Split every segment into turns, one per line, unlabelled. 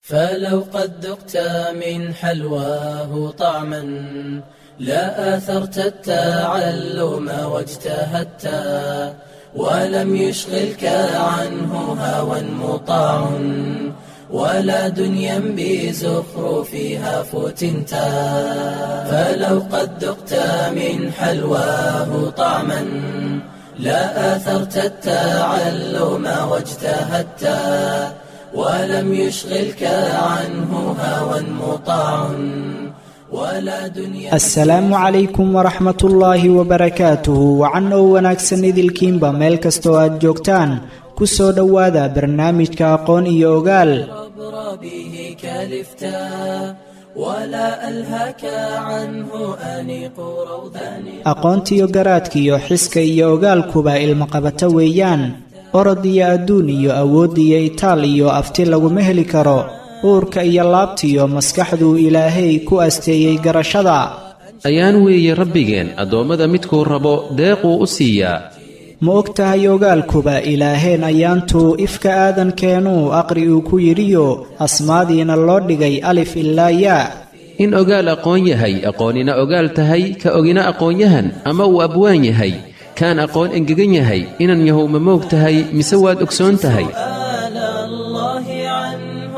فلو قد ذقت من حلواه طعما لا آثرت التعلم واجتهدت ولم يشغلك عنه هوى مطاع ولا دنيا بزخرفها فتنت فلو قد ذقت من حلواه طعما لا آثرت التعلم واجتهدت ولم يشغلك عنه هوى مطاع ولا دنيا
asalaamu calaykum waraxmat ullaahi wabarakaatuhu wacan oo wanaagsan idilkiinba meel kastoo aad joogtaan ku soo dhowaada barnaamijka aqoon iyo ogaal
عبر به كلفتا ولا ألهك عنه أنيق روضان
aqoontiyo garaadkiyo xiska iyo ogaalkuba ilmaqabato weeyaan orod iyo adduun iyo awood iyo itaal iyo afti laguma heli karo uurka iyo laabtiyo maskaxduu ilaahay ku asteeyey garashada
ayaan weeye rabbigeen addoommada midkuu rabo deequu u siiyaa
ma og tahay ogaalkuba ilaaheen ayaantuu ifka aadankeenuu aqri uu ku yidhiyo asmaadiina loo dhigay alif ilaa yaa
in ogaal aqoon yahay aqoonina ogaal tahay ka ogina aqoonyahan ama uu abwaan yahay kaan aqoon engegan yahay inan yahow ma moog tahay mise waad ogsoon tahay
آل الله عنه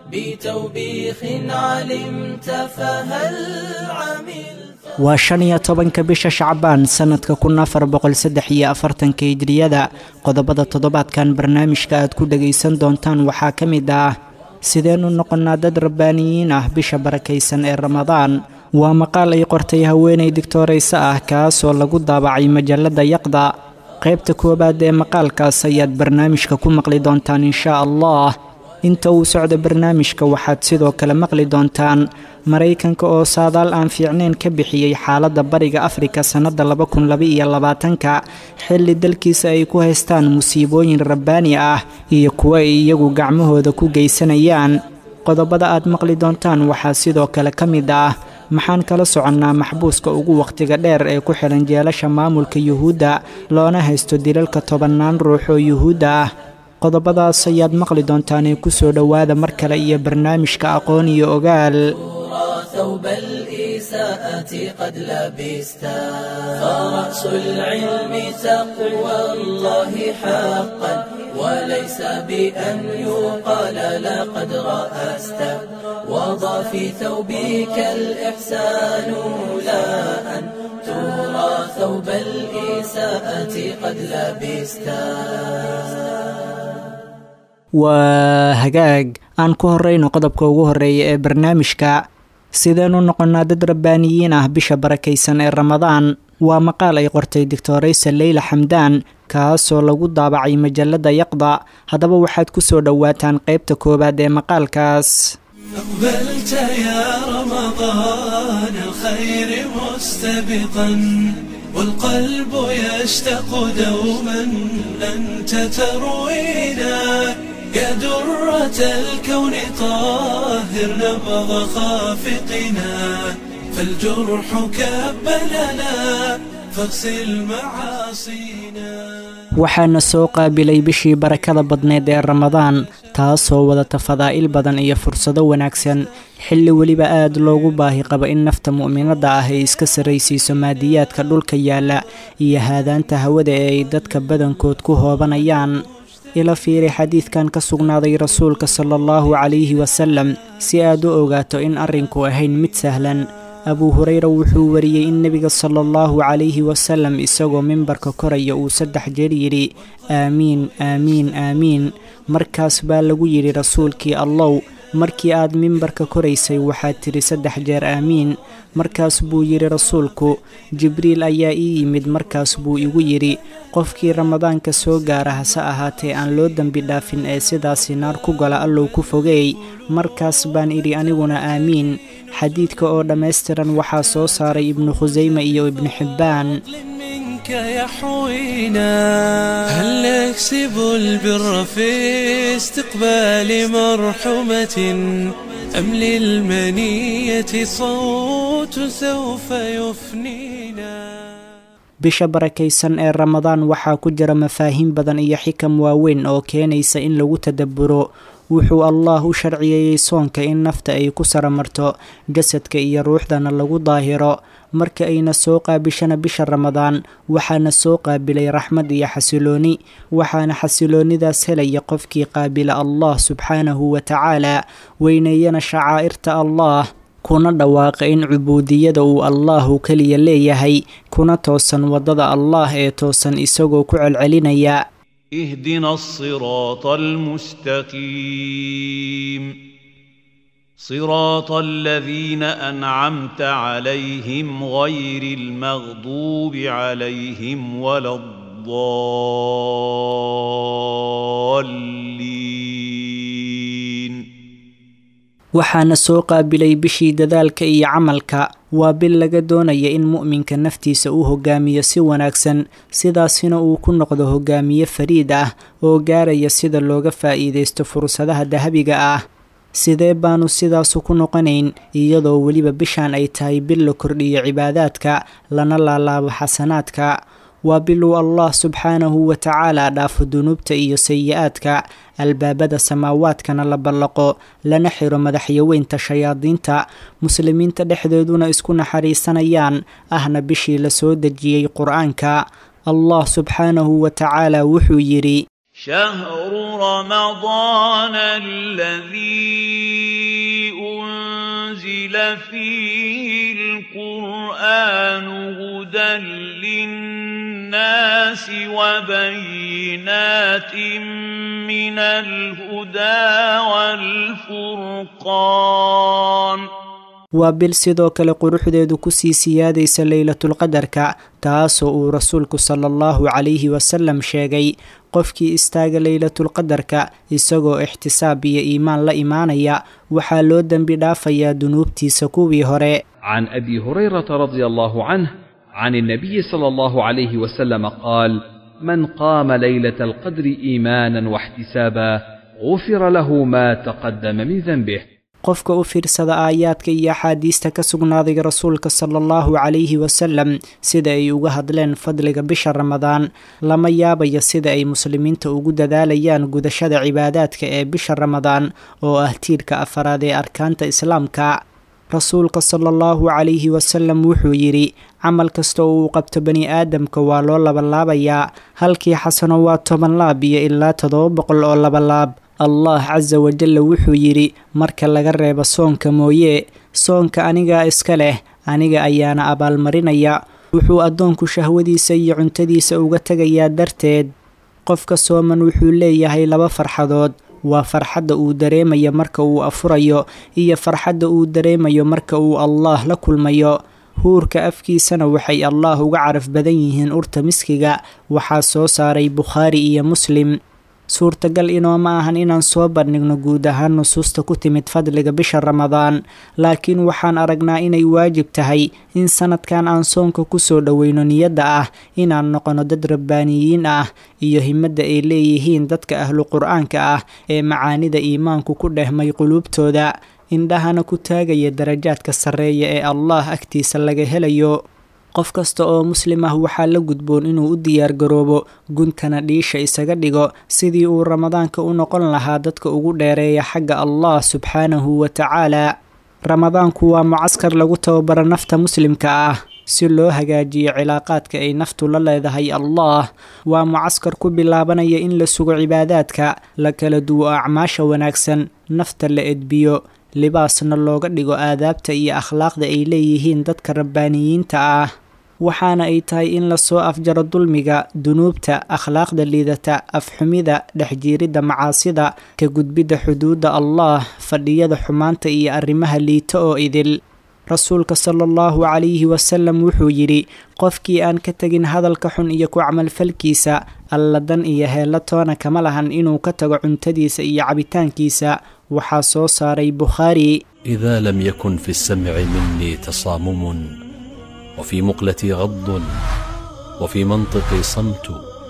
بتوبيخ علمت فهل عملت
waa shan iyo tobanka bisha shacbaan sannadka kun afar boqol saddex iyo afartanka hijriyada qodobada toddobaadkan barnaamijka aad ku dhagaysan doontaan waxaa ka mid ah sideennu noqonnaa dad rabbaaniyiin ah bisha barakaysan ee ramadaan waa maqaal ay qortay haweenay digtoorayso ah kaasoo lagu daabacay majalladda yaqda qaybta koowaad ee maqaalkaas ayaad barnaamijka ku maqli doontaan inshaa allah inta uu socdo barnaamijka waxaad sidoo kale maqli doontaan maraykanka oo saadaal aan fiicnayn ka bixiyey xaaladda bariga afrika sannadda laba kun laba-iyo labaatanka xilli dalkiisa ay ku haystaan musiibooyin rabbaani ah iyo kuwo ay iyagu gacmahooda ku geysanayaan qodobada aad maqli doontaan waxaa sidoo kale ka mid ah maxaan kala soconnaa maxbuuska ugu wakhtiga dheer ee ku xihan jeelasha maamulka yuhuudda loona haysto dilalka tobannaan ruux oo yuhuudda ah qodobadaas ayaad maqli doontaanee ku soo dhowaada mar kale iyo barnaamijka aqoon iyo ogaal
ترى ثوب الإساءة قد لبستا فرأس العلم تقوى الله حقا وليس بأن يقال لقد رأست وضع في ثوبك الإحسان لا أن ترى ثوب الإساءة قد لبستا
waa hagaag aan ku horrayno qodobka ugu horreeya ee barnaamijka sideennu noqonnaa dad rabbaaniyiin ah bisha barakaysan ee ramadaan waa maqaal ay qortay doctoraysa leyla xamdaan kaasoo lagu daabacay majalladda yaqda haddaba waxaad ku soo dhowaataan qaybta koowaad ee maqaalkaas
أقبلت يا رمضان الخير مستبقا والقلب يشتاق دوما أنت تروينا يا درة الكون طاهر نبض خافقنا فالجرح كب لنا فاغسل معاصينا
waxaana soo qaabilay bishii barakada badneed ee ramadaan taasoo wadata fadaa'il badan iyo fursado wanaagsan xilli weliba aad loogu baahi qabo in nafta mu'minadda ah ay iska sarraysiiso maadiyaadka dhulka yaalla iyo haadaanta hawada ee ay dadka badankood ku hoobanayaan ila fiiri xadiidkan ka sugnaaday rasuulka sala allahu calayhi wasalam si aad u ogaato in arrinku ahayn mid sahlan abuu hureyra wuxuu wariyey in nebiga sala allahu calayhi wasalam isagoo mimbarka koraya uu saddex jeer yidhi aamiin aamiin aamiin markaas baa lagu yidhi rasuulkii allow markii aad mimbarka koraysay waxaad tidhi saddex jeer aamiin markaas buu yidhi rasuulku jibriil ayaa ii yimid markaas buu igu yidhi qofkii ramadaanka soo gaara hase ahaatee aan loo dembi dhaafin ee sidaasi naar ku gala allow ku fogeey markaas baan idhi aniguna aamiin xadiidka oo dhammaystiran waxaa soo saaray ibnu khusayme iyo ibnu xibbaan
منك يحوينا هل نكسب البر في استقبال مرحمة أم للمنية صوت سوف يفنينا
bisha barakaysan ee ramadaan waxaa ku jira mafaahiim badan iyo xikam waaweyn oo keenaysa in lagu tadabburo wuxuu allaah u sharciyeeyey soonka in nafta ay ku saramarto jasadka iyo ruuxdana lagu daahiro marka ayna soo qaabishana bisha ramadaan waxaana soo qaabilay raxmad iyo xasilooni waxaana xasiloonidaas helaya qofkii qaabila allah subxaanahu wa tacaala weyneeyana shacaa'irta allah kuna dhawaaqa in cubuudiyada uu allaahu keliya leeyahay kuna toosan waddada allaah ee toosan isagoo ku celcelinaya
اهدنا الصراط المستقيم صراط الذين أنعمت عليهم غير المغضوب عليهم ولا الضالين
waxaana soo qaabilay bishii dadaalka iyo camalka waa bil laga doonaya in mu'minka naftiisa uu hogaamiyo si wanaagsan sidaasina uu ku noqdo hogaamiye fariid ah oo gaaraya sida looga faa'iidaysto fursadaha dahabiga ah sidee baanu sidaasu ku noqonayn iyadoo weliba bishaan ay tahay bil la kordhiyo cibaadaadka lana laalaabo xasanaadka waa bil uu allah subxaanahu wa tacaala dhaafo dunuubta iyo sayi-aadka albaabada samaawaadkana la ballaqo lana xiro madaxyaweynta shayaadiinta muslimiinta dhexdeeduna isku naxariisanayaan ahna bishii la soo dejiyey qur-aanka allah subxaanahu wa tacaala wuxuu yidhi
شهر رمضان الذي أنزل فيه القرآن هدى للناس وبينات من الهدى والفرقان
waa bil sidoo kale quruxdeedu kusii siyaadaysa leylatulqadarka taasoo uu rasuulku sala allahu calayhi wasalam sheegay qofkii istaaga leylatulqadarka isagoo ixtisaab iyo iimaan la imaanaya waxaa loo dembi dhaafayaa dunuubtiisa kuwii hore
عن ابي هريره رضي الله عنه عن النبي صلى الله عليه وسلم قال من قام ليله القدر ايمانا واحتسابا غفر له ما تقدم من ذنبه
qofka u fiirsada aayaadka iyo axaadiista ka sugnaaday rasuulka sala allahu calayhi wasalam sida ay uga hadleen fadliga bisha ramadaan lama yaabaya sida ay muslimiinta ugu dadaalayaan gudashada cibaadaadka ee bisha ramadaan oo ah tiirka afaraad ee arkaanta islaamka rasuulka sala allahu calayhi wasalam wuxuu yidhi camal kasta oo uu qabto bani aadamka waa loo labalaabayaa halkii xasano waa toban laab iyo ilaa toddoba boqol oo labalaab allah casa wajalla wuxuu yidhi marka laga reebo soonka mooye soonka anigaa iska leh aniga ayaana abaalmarinaya wuxuu addoonku shahwadiisa iyo cuntadiisa uga tegayaa darteed qofka sooman wuxuu leeyahay laba farxadood waa farxadda uu dareemayo marka uu afurayo iyo farxadda uu dareemayo marka uu allaah la kulmayo huurka afkiisana waxay allaah uga caraf badan yihiin urta miskiga waxaa soo saaray bukhaari iyo muslim suurtagal inooma ahan inaan soo bandhigno guud ahaan nusuusta ku timid fadliga bisha ramadaan laakiin waxaan aragnaa inay waajib tahay in sanadkan aan soonka kusoo dhoweyno niyadda ah inaan noqono dad rabbaaniyiin ah iyo himadda ay leeyihiin dadka ahlu qur-aanka ah ee macaanida iimaanku ku dhehmay quluubtooda indhahana ku taagaya darajaadka sarreeya ee allah agtiisa laga helayo qof kasta oo muslim ah waxaa la gudboon inuu u diyaargaroobo guntana dhiisha isaga dhigo sidii uu ramadaanka u noqon lahaa dadka ugu dheereeya xagga allah subxaanahu wa tacaala ramadaanku waa mucaskar lagu tababaro nafta muslimka ah si loo hagaajiyo cilaaqaadka ay naftu la leedahay allah waa mucaskar ku bilaabanaya in la sugo cibaadaadka la kala duwo acmaasha wanaagsan nafta la edbiyo libaasna looga dhigo aadaabta iyo akhlaaqda ay leeyihiin dadka rabbaaniyiinta ah waxaana ay tahay in lasoo afjaro dulmiga dunuubta akhlaaqda liidata afxumida dhexjiiridda macaasida ka gudbidda xuduudda allah fadhiyada xumaanta iyo arrimaha liito oo idil rasuulka sala allahu calayhi wasalam wuxuu yidhi qofkii aan ka tegin hadalka xun iyo ku camalfalkiisa alla dan iyo heella toona kama lahan inuu ka tago cuntadiisa iyo cabitaankiisa waxaa soo saaray bukhaari
إذا لم يكن في السمع مني تصامم وفي مقلتي غض وفي منطقي صمت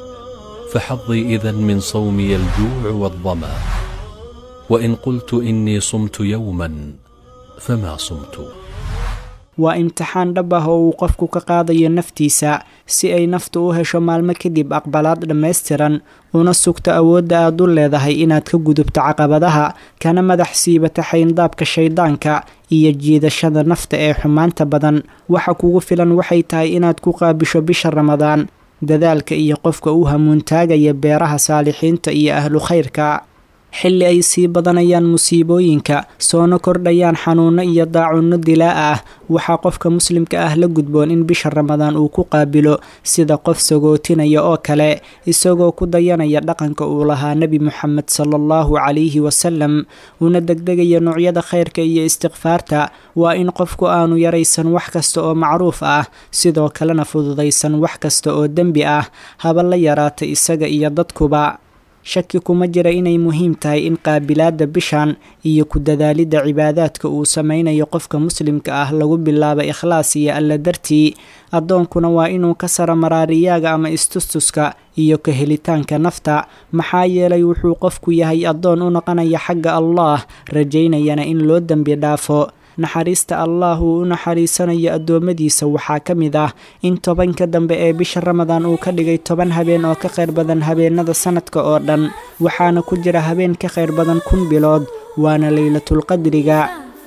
فحظي إذا من صومي الجوع والظما وإن قلت إني صمت يوما فما صمت
waa imtixaan dhab ah oo uu qofku ka qaadayo naftiisa si ay naftu u hesho maalmo kadib aqbalaad dhammaystiran una sugto awoodda aad u leedahay inaad ka gudubto caqabadaha kana madax siibata xayndaabka shayddaanka iyo jiidashada nafta ee xumaanta badan waxa kugu filan waxay tahay inaad ku qaabisho bisha ramadaan dadaalka iyo qofka u hamuuntaagaya beeraha saalixiinta iyo ahlu khayrka xilli ay sii badanayaan musiibooyinka soona kordhayaan xanuuno iyo daacunno dilaa ah waxaa qofka muslimka ah la gudboon in bisha ramadaan uu ku qaabilo sida qof sagootinaya oo kale isagoo ku dayanaya dhaqanka uu lahaa nebi moxamed sala allahu calayhi wasalam una degdegaya noocyada khayrka iyo istikfaarta waa in qofku aanu yaraysan wax kasta oo macruuf ah sidoo kalena fududaysan wax kasta oo dembi ah haba la yaraata isaga iyo dadkuba shaki kuma jira inay muhiim tahay in qaabilaadda bishan iyo ku dadaalidda cibaadaadka uu sameynayo qofka muslimka ah lagu bilaabo ikhlaas iyo alla dartii addoonkuna waa inuu ka sara maraariyaaga ama istustuska iyo ka helitaanka nafta maxaa yeelay wuxuu qofku yahay addoon u noqonaya xagga allah rajaynayana in loo dembi dhaafo naxariista allah uu u naxariisanayo addoommadiisa waxaa ka mid ah in tobanka dambe ee bisha ramadaan uu ka dhigay toban habeen oo ka khayr badan habeenada sanadka oo dhan waxaana ku jira habeen ka khayr badan kun bilood waana leylatulqadriga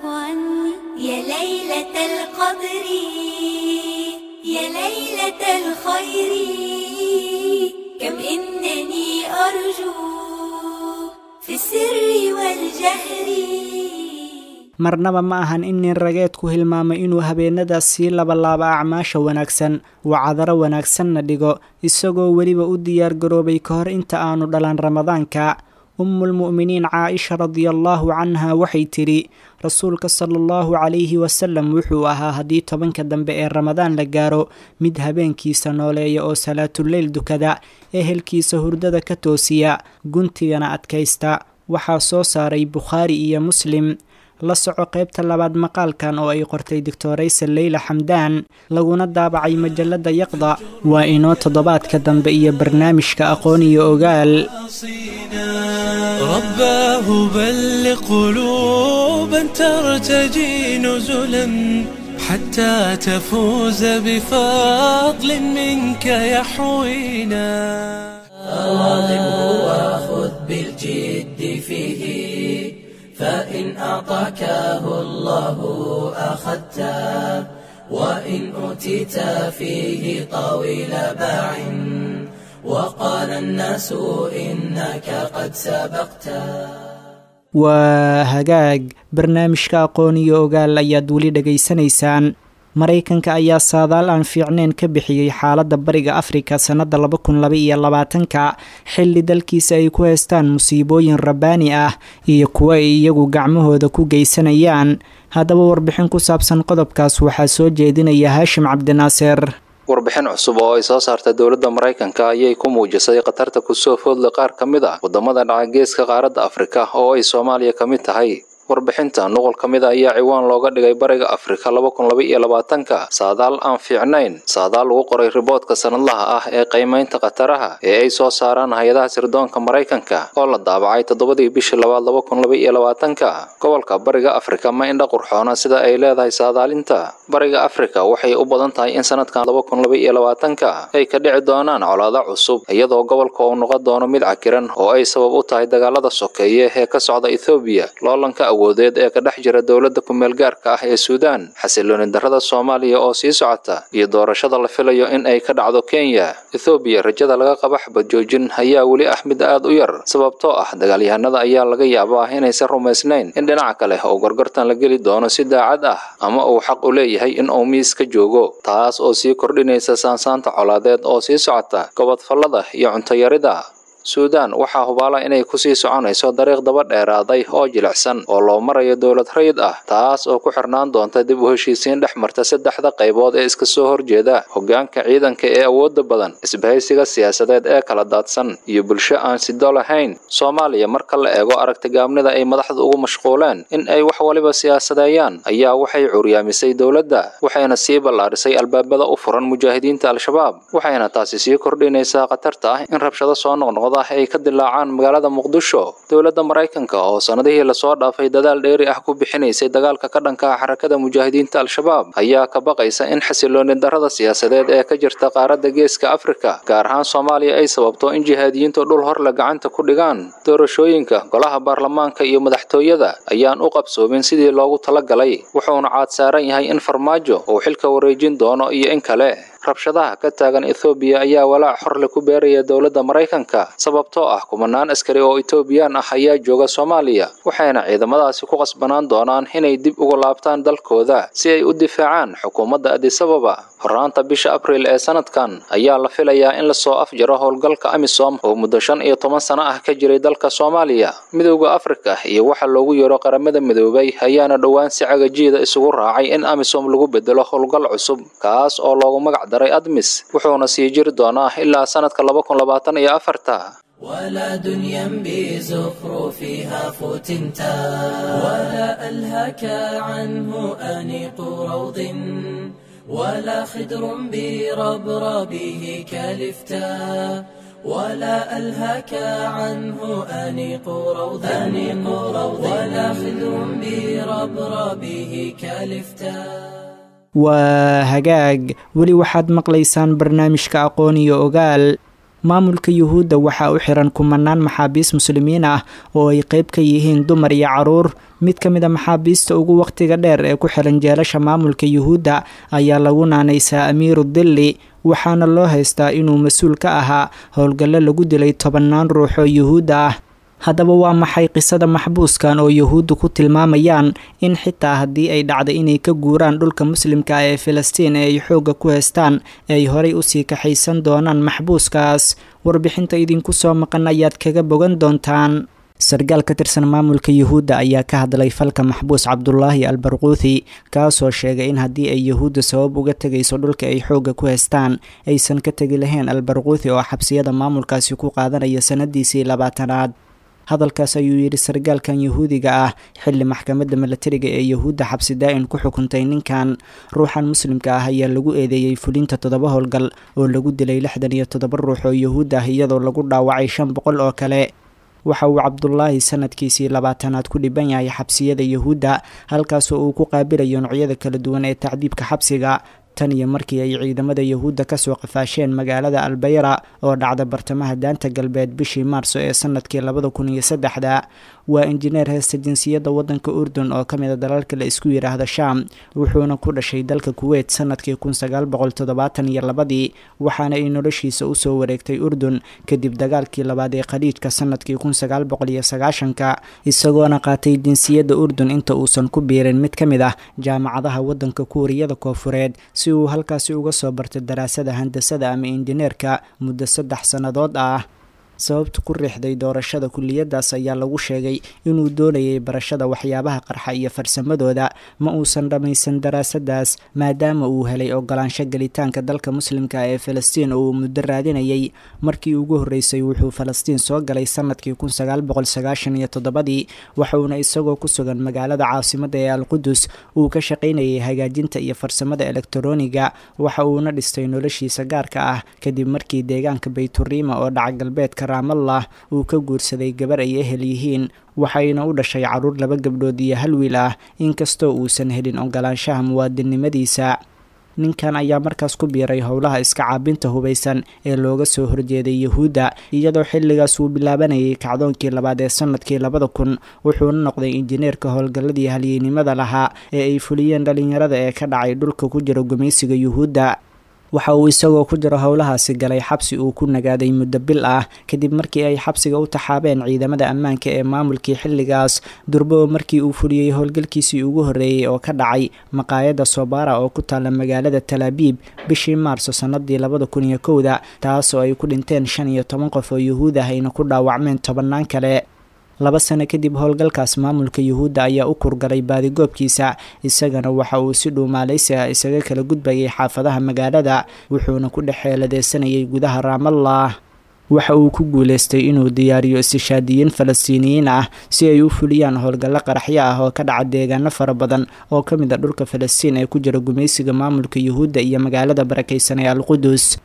يا ليلة القدر يا ليلة الخير كم إنني أرجو في السر والجهر
marnaba ma ahan in nin rageedku hilmaamay inuu habeenadaas sii labalaaba acmaasha wanaagsan wacadaro wanaagsanna dhigo isagoo weliba u diyaargaroobay ka hor inta aanu dhalan ramadaanka ummulmu'miniin caaisha radiallaahu canha waxay tidhi rasuulka sala allahu calayhi wasalam wuxuu ahaa haddii tobanka dambe ee ramadaan la gaaro mid habeenkiisa nooleeya oo salaatuleyl dukada ehelkiisa hurdada ka toosiya guntigana adkaysta waxaa soo saaray bukhaari iyo muslim la soco qaybta labaad maqaalkan oo ay qortay doctoraysa leyla xamdaan laguna daabacay majalada yaqda waa inoo toddobaadka dambe iyo barnaamijka aqoon iyo ogaal
رباه بلغ قلوبا ترتجي نزلا حتى تفوز بفضل منك يحوينا
واظبه وخذ بالجد فيه فإن أعطاكه الله أخذته وإن أوتيت فيه طويل باع وقال الناس إنك قد سبقته
waa hagaag barnaamijka aqoon iyo ogaal ayaad weli dhegaysanaysaan maraykanka ayaa saadaal aan fiicneyn ka bixiyey xaaladda bariga afrika sannadda laba kun laba iyo labaatanka xilli dalkiisa ay ku haystaan musiibooyin rabbaani ah iyo kuwo ay iyagu gacmahooda ku geysanayaan haddaba warbixin ku saabsan qodobkaas waxaa soo jeedinaya haashim cabdinaaser
warbixin cusub oo ay soo saarta dowladda maraykanka ayay ku muujisay khatarta kusoo foodla qaar ka mid ah waddamada dhaca geeska qaaradda afrika oo ay soomaaliya ka mid tahay warbixinta nuqul ka mid a ayaa ciwaan looga dhigay bariga afrika laba kun laba iyo labaatanka saadaal aan fiicnayn saadaal lagu qoray riboodka sanadlaha ah ee qiimaynta khataraha ee ay soo saaraan hay-adaha sirdoonka maraykanka oo la daabacay toddobadii bishii labaad laba kun laba iyo labaatanka gobolka bariga afrika ma indha qurxoona sida ay leedahay saadaalinta bariga afrika waxay u badan tahay in sanadkan laba kun laba iyo labaatanka ay ka dhici doonaan colaado cusub iyadoo gobolka uu noqon doono mid cakiran oo ay sabab u tahay dagaalada sokeeye ee ka socda ethoobiya loolanka awoodeed ee ka dhex jira dowladda kumeel gaarka ah ee suudaan xasilooni darrada soomaaliya oo sii socota iyo doorashada la filayo in ay ka dhacdo kenya ethoobiya rajada laga qaba xabad joojin ayaa weli ah mid aad u yar sababtoo ah dagaalyahanada ayaa laga yaabaa inaysan rumaysnayn in dhinaca kale oo gorgortan la geli doono si daacad ah ama uu xaq u leeyahay in uu miis ka joogo taas oo sii kordhinaysa saansaanta colaadeed oo sii socota gobodfallada iyo cuntayarida suudaan waxaa hubaala inay kusii soconayso dariiq daba dheeraaday oo jilicsan oo loo marayo dowlad rayid ah taas oo ku xirnaan doonta dib u heshiisiin dhex marta saddexda qaybood ee iska soo horjeeda hoggaanka ciidanka ee awoodda badan isbahaysiga siyaasadeed ee kala daadsan iyo bulsho aan sido lahayn soomaaliya marka la eego aragtigaabnida ay madaxda ugu mashquuleen in ay wax waliba siyaasadeeyaan ayaa waxay curyaamisay dowladda waxayna sii ballaarisay albaabada u furan mujaahidiinta al-shabaab waxayna taasi sii kordhinaysaa khatarta ah in rabshado soo noqnoqda ah ay ka dilaacaan magaalada muqdisho dowladda maraykanka oo sannadihii lasoo dhaafay dadaal dheeri ah ku bixinaysay dagaalka ka dhanka ah xarakada mujaahidiinta al-shabaab ayaa ka baqaysa in xasilooni darrada siyaasadeed ee ka jirta qaaradda geeska afrika gaar ahaan soomaaliya ay sababto in jihaadiyiintu dhul horle gacanta ku dhigaan doorashooyinka golaha baarlamaanka iyo madaxtooyada ayaan u qabsoomin sidii loogu talagalay wuxuuna caad saaran yahay in farmaajo uu xilka wareejin doono iyo in kale rabshadaha ka taagan ethoobiya ayaa walaac xorle ku beeraya dowladda maraykanka sababtoo ah kumanaan askari oo etoobiyaan ah ayaa jooga soomaaliya waxayna ciidamadaasi ku qasbanaan doonaan inay dib ugu laabtaan dalkooda si ay u difaacaan xukuumadda adisababa horraanta bisha abriil ee sanadkan ayaa la filayaa in lasoo afjaro howlgalka amisom oo muddo shan iyo toban sano ah ka jiray dalka soomaaliya midowda afrika iyo waxa loogu yeero qaramada midoobay ayaana dhowaan si cagajiida isugu raacay in amisom lagu bedelo howlgal cusub kaas oo loogu magac daray admis wuxuuna sii jiri doonaa ilaa sanadka laba kun labaatan iyo afarta
ولا دنيا بزخرفها فتنتا ولا ألهك عنه أنيق روض ولا خدر بربربه كالفتا ولا ألهك عنه أنيق روض أنيق روض ولا خدر بربربه كالفتا
waa hagaag weli waxaad maqlaysaan barnaamijka aqoon iyo ogaal maamulka yuhuudda waxaa u xiran kumanaan maxaabiis muslimiin ah oo ay qeyb ka yihiin dumar iyo caruur mid ka mid a maxaabiista ugu waqtiga dheer ee ku xiran jeelasha maamulka yuhuudda ayaa lagu naanaysaa amiiru dilli waxaana loo haystaa inuu mas-uul ka ahaa howlgallo lagu dilay tobannaan ruux oo yuhuudda ah haddaba waa maxay qisada maxbuuskan oo yuhuuddu ku tilmaamayaan in xitaa haddii ay dhacda inay ka guuraan dhulka muslimka ah ee filistiin ee ay xoogga ku haystaan ay horay usii kaxaysan doonaan maxbuuskaas warbixinta idinku soo maqan ayaad kaga bogan doontaan sargaal ka tirsan maamulka yuhuudda ayaa ka hadlay falka maxbuus cabdulaahi al barquuthi kaasoo sheegay in haddii ay yuhuudda sabab uga tegayso dhulka ay xoogga ku haystaan aysan ka tegi lahayn al barquuthi oo xabsiyada maamulkaasi ku qaadanaya sanadiisii labaatanaad hadalkaas ayuu yidhi sargaalkan yuhuudiga ah xilli maxkamadda milatariga ee yuhuudda xabsi daa-in ku xukuntay ninkan ruuxan muslimka ah ayaa lagu eedeeyey fulinta toddoba howlgal oo lagu dilay lixdan iyo toddoba ruux oo yuhuud ah iyadoo lagu dhaawacay shan boqol oo kale waxa uu cabdulaahi sanadkiisii labaatanaad ku dhiban yahay xabsiyada yuhuudda halkaasoo uu ku qaabilayo noocyada kala duwan ee tacdiibka xabsiga tan iyo markii ay ciidamada yuhuudda kasoo qafaasheen magaalada albayra oo dhacda bartamaha daanta galbeed bishii maarso ee sanadkii labada kun iyo saddexda waa injineer heesta jinsiyadda waddanka urdun oo ka mid a dalalka la isku yidhaahdo sham wuxuuna ku dhashay dalka kuweyt sanadkii kun sagaal boqol toddobaatan iyo labadii waxaana ay noloshiisa usoo wareegtay urdun kadib dagaalkii labaad ee khaliijka sanadkii kun sagaal boqol iyo sagaashanka isagoona qaatay jinsiyadda urdun inta uusan ku biirin mid ka mid ah jaamacadaha waddanka kuuriyada koofureed si uu halkaasi uga soo bartay daraasada handasada ama injineerka muddo saddex sannadood ah sababta ku riixday doorashada kuliyadaas ayaa lagu sheegay inuu doonayay barashada waxyaabaha qarxa iyo farsamadooda ma uusan dhammaysan daraasadaas maadaama uu helay ogolaansho gelitaanka dalka muslimka ee falastiin oo uu muddo raadinayay markii ugu horreysay wuxuu falastiin soo galay sanadkii kun sagaal boqol sagaashan iyo toddobadii waxuuna isagoo ku sugan magaalada caasimadda ee alqudus uu ka shaqaynayay hagaajinta iyo farsamada elektroniga waxa uuna dhistay noloshiisa gaarka ah kadib markii deegaanka bayturiima oo dhaca galbeedka raamallah uu ka guursaday gabar ay ehel yihiin waxayna u dhashay caruur laba gabdhood iyo hal wiil ah inkastoo uusan helin ogolaanshaha muwaadinimadiisa ninkan ayaa markaas ku biiray howlaha iska caabinta hubaysan ee looga soo horjeeday yuhuudda iyadoo xilligaas uu bilaabanayay kacdoonkii labaad ee sanadkii labada kun wuxuuna noqday injineerka howlgalladii halyeynimada lahaa ee ay fuliyeen dhalinyarada ee ka dhacay dhulka ku jira gumaysiga yuhuudda waxa uu isagoo ku jiro howlahaasi galay xabsi uu ku nagaaday muddo bil ah kadib markii ay xabsiga u taxaabeen ciidamada ammaanka ee maamulkii xilligaas durbo markii uu fuliyey howlgalkiisii ugu horreeyey oo ka dhacay maqaayadda sobara oo ku taalla magaalada talaabiib bishii maarso sannadii labada kun iyo kowda taasoo ay ku dhinteen shan iyo toban qof oo yuhuud ah ayna ku dhaawacmeen tobannaan kale laba sano kadib howlgalkaas maamulka yuhuudda ayaa u kurgalay baadigoobkiisa isagana waxa uu si dhuumaalaysi ah isaga kala gudbayay xaafadaha magaalada wuxuuna ku dhex xeeladeysanayay gudaha raamallah waxa uu ku guuleystay inuu diyaariyo istishaadiyiin falastiiniyiin ah si ay u fuliyaan howlgallo qaraxyo ah oo ka dhaca deegaano fara badan oo ka mid a dhulka falastiin ee ku jira gumaysiga maamulka yuhuudda iyo magaalada barakaysan ee alqudus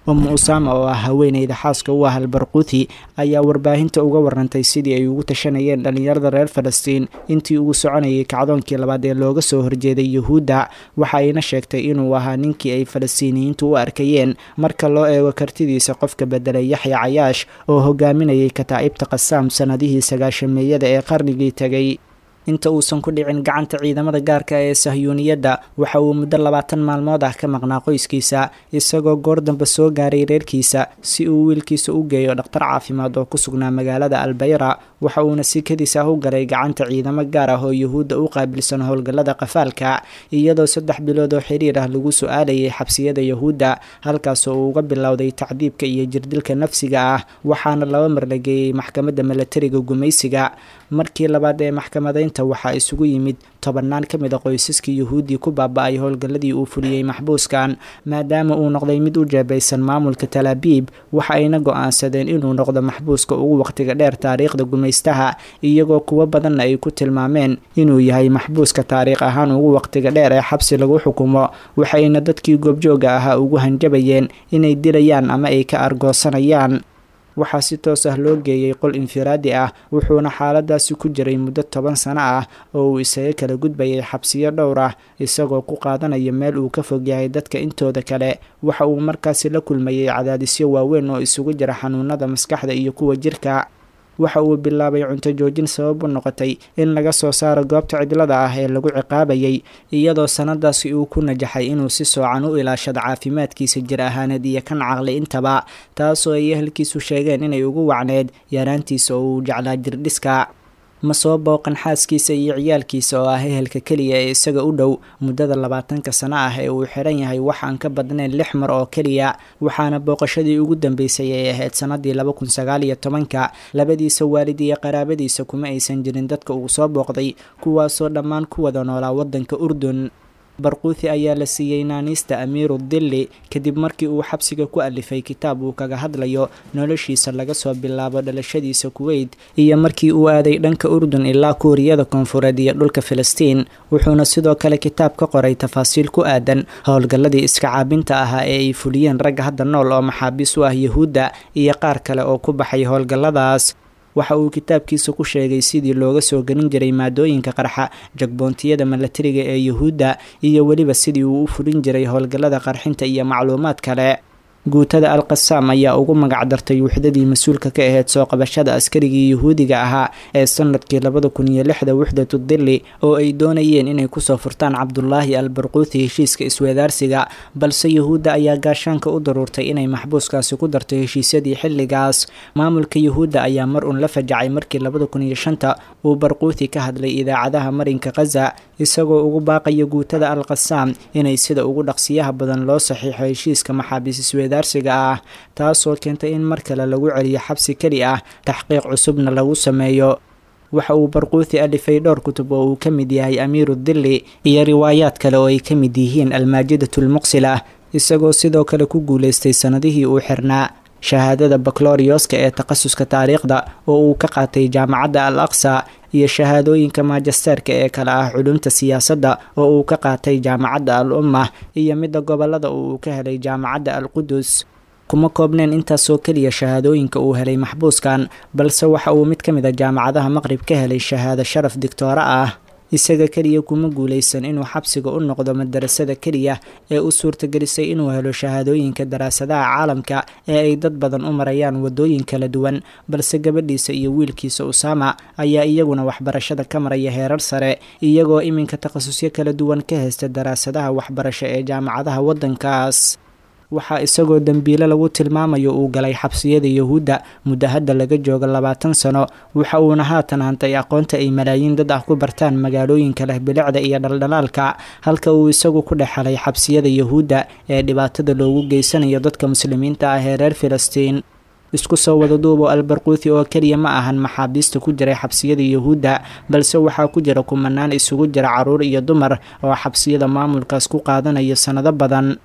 umu usaama oo ah haweeneyda xaaska u ah albarquuthi ayaa warbaahinta uga warantay sidii ay ugu tashanayeen dhallinyarada reer falastiin intii uu soconayay kacdoonkii labaad ee looga soo horjeeday yuhuudda waxa ayna sheegtay inuu ahaa ninkii ay falastiiniyiintu u arkayeen marka loo eego kartidiisa qofka bedelay yaxya cayaash oo hogaaminayay kataa'ibta qasaam sannadihii sagaashameeyada ee qarnigii tegay inta uusan ku dhicin gacanta ciidamada gaarka ee sahyuuniyadda waxa uu muddo labaatan maalmood ah ka maqnaa qoyskiisa isagoo goor dambe soo gaaray reerkiisa si uu wiilkiisa u geeyo dhakhtar caafimaad oo ku sugnaa magaalada albayra waxa uuna sikadiis ah u galay gacanta ciidamo gaar ah oo yuhuudda u qaabilsan howlgallada qafaalka iyadoo saddex bilood oo xiriir ah lagu su-aalayay xabsiyada yuhuudda halkaasoo uu uga bilowday tacdiibka iyo jirdilka nafsiga ah waxaana laba mar la geeyey maxkamadda milatariga gumaysiga markii labaad ee maxkamadaynta waxaa isugu yimid tobannaan ka mid a qoysaskii yuhuuddii ku baaba-ay howlgalladii uu fuliyey maxbuuskan maadaama uu noqday mid u jeebaysan maamulka talaabiib waxa ayna go-aansadeen inuu noqdo maxbuuska ugu waqtiga dheer taariikhda gumaystaha iyagoo kuwo badanna ay ku tilmaameen inuu yahay maxbuuska taariikh ahaan ugu waqtiga dheer ee xabsi lagu xukumo waxayna dadkii goobjooga ahaa ugu hanjabayeen inay dilayaan ama ay ka argoosanayaan waxaa si toos ah loo geeyey qol infiraadi ah wuxuuna xaaladaasi ku jiray muddo toban sano ah oo uu isaga kala gudbayay xabsiyo dhowr ah isagoo ku qaadanaya meel uu ka fog yahay dadka intooda kale waxa uu markaasi la kulmayay cadaadisyo waaweyn oo isugu jira xanuunada maskaxda iyo kuwa jirka waxa uu bilaabay cunto joojin sabab u noqotay in laga soo saaro goobta cidlada ah ee lagu ciqaabayay iyadoo sanadaasi uu ku najaxay inuu si soocan u ilaashado caafimaadkiisa jir ahaaneed iyo kan caqli intaba taasoo ay ehelkiisu sheegeen inay ugu wacneed yaraantiisa oo uu jeclaa jirdhiska ma soo booqan xaaskiisa iyo ciyaalkiisa oo ah ehelka keliya ee isaga u dhow muddada labaatanka sano ah ee uu xiran yahay wax aan ka badnayn lix mar oo keliya waxaana booqashadii ugu dambeysay ay ahayd sanadii laba kun sagaal iyo tobanka labadiisa waalid iyo qaraabadiisa kuma aysan jirin dadka uu soo booqday kuwaasoo dhammaan ku wada noolaa waddanka urdun barquuthi ayaa la siiyey naaniista amiiru dilli kadib markii uu xabsiga ku alifay kitaab uu kaga hadlayo noloshiisa laga soo bilaabo dhalashadiisa kuweyt iyo markii uu aaday dhanka urdun ilaa kuuriyada koonfureed iyo dhulka filistiin wuxuuna sidoo kale kitaab ka qoray tafaasiil ku aadan howlgalladii iska caabinta ahaa ee ay fuliyeen ragga hadda nool oo maxaabiis u ah yuhuudda iyo qaar kale oo ku baxay howlgalladaas waxa uu kitaabkiisa ku sheegay sidii looga soo gelin jiray maadooyinka qarxa jagboontiyada milatariga ee yuhuudda iyo weliba sidii uu u fulin jiray howlgallada qarxinta iyo macluumaad kale guutada al qasaam ayaa ugu magac dartay wuxdadii mas-uulka ka ahayd soo qabashada askarigii yuhuudiga ahaa ee sanadkii labada kun iyo lixda wuxdatu dilli oo ay doonayeen inay kusoo furtaan cabdulaahi al barquuthi heshiiska isweedaarsiga balse yuhuudda ayaa gaashaanka u daruurtay inay maxbuuskaasi ku darto heshiisyadii xilligaas maamulka yuhuudda ayaa mar uun la fajacay markii labada kun iyo shanta uu barquuthi ka hadlay idaacadaha marinka khaza isagoo ugu baaqaya guutada al qasaam inay sida ugu dhaqsiyaha badan loo saxiixo heshiiska maxaabiis isweedaarsiga ah taasoo keentay in mar kale lagu celiyo xabsi keli ah taxqiiq cusubna lagu sameeyo waxa uu barquuthi alifay dhowr kutub oo uu ka mid yahay amiiru dilli iyo riwaayaad kale oo ay ka mid yihiin almaajidatu lmuqsila isagoo sidoo kale ku guulaystay sannadihii uu xirnaa shahaadada baklorioska ee takhasuska taariikhda oo uu ka qaatay jaamacadda al aqsa iyo shahaadooyinka maajasteerka ee kale ah culumta siyaasadda oo uu ka qaatay jaamacadda al umma iyo midda gobolada oo uu ka helay jaamacadda al qudus kuma koobneen intaasoo keliya shahaadooyinka uu helay maxbuuskan balse waxa uu mid ka mid a jaamacadaha maqrib ka helay shahaado sharaf digtooro ah isaga keliya kuma guulaysan inuu xabsiga u noqdo madarasada keliya ee u suurtagelisay inuu helo shahaadooyinka daraasadaha caalamka ee ay dad badan u marayaan wadooyin kala duwan balse gabadhiisa iyo wiilkiisa usaama ayaa iyaguna waxbarashada ka maraya heerar sare iyagoo iminka takhasusyo kala duwan ka haysta daraasadaha waxbarasho ee jaamacadaha waddankaas waxaa isagoo dembiile lagu tilmaamayo uu galay xabsiyada yuhuudda muddo hadda laga joogo labaatan sano waxa uuna haatan hantay aqoonta ay malaayiin dad ah ku bartaan magaalooyinka leh bilicda iyo dhaldhalaalka halka uu isagu ku dhex helay xabsiyada yuhuudda ee dhibaatada loogu geysanayo dadka muslimiinta ah ee reer filistiin isku soo wada duubo albarquuthi oo keliya ma ahan maxaabiista ku jiray xabsiyada yuhuudda balse waxaa ku jira kumanaan isugu jira caruur iyo dumar oo xabsiyada maamulkaas ku qaadanaya sannado badan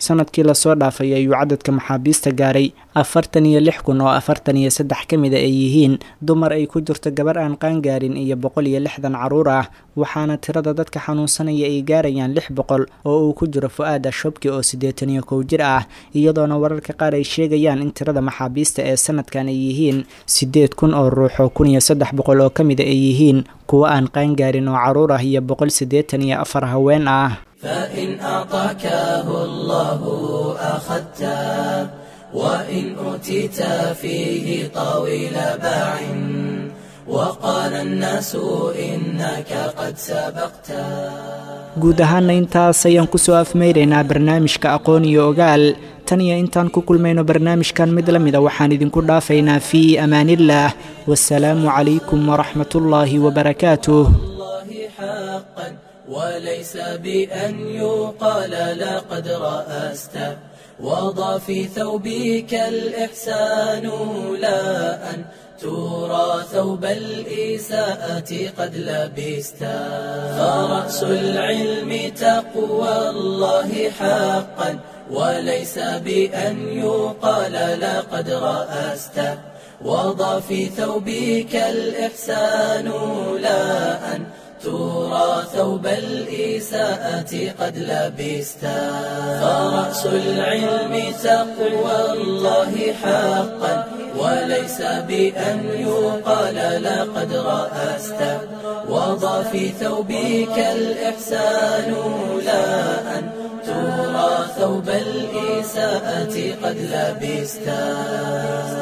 sanadkii lasoo dhaafay ayuu cadadka maxaabiista gaaray afartan iyo lix kun oo afartan iyo saddex ka mida ay yihiin dumar ay ku jirto gabar aan qaangaarin iyo boqol iyo lixdan caruur ah waxaana tirada dadka xanuunsanaya ay gaarayaan lix boqol oo uu ku jiro fu-aad ashobki oo siddeetan iyo kow jir ah iyadoona wararka qaar ay sheegayaan in tirada maxaabiista ee sanadkan ay yihiin siddeed kun oo ruux oo kun iyo saddex boqol oo ka mida ay yihiin kuwo aan qaangaarin oo caruur ah iyo boqol siddeetan iyo afar haween ah
فإن أعطاكه الله أخذته وإن أوتيت فيه طويل باع وقال الناس إنك قد سبقته
guud ahaana intaas ayaan kusoo afmeyraynaa barnaamijka aqoon iyo ogaal tan iyo intaan ku kulmayno barnaamijkan mid la mida waxaan idinku dhaafaynaa fii amaaniillaah wasalaamu calaykum waraxmat ullaahi wabarakaatuh
وليس بأن يقال لقد رأست وضع في ثوبك الإحسان لا أن ترى ثوب الإساءة قد لبست فرأس العلم تقوى الله حقا وليس بأن يقال لقد رأست وضع في ثوبك الإحسان لا أن ترى ثوب الإساءة قد لبست فرأس العلم تقوى الله حقا وليس بأن يقال لقد رأست وضع في ثوبك الإحسان لا أن ترى ثوب الإساءة قد لبست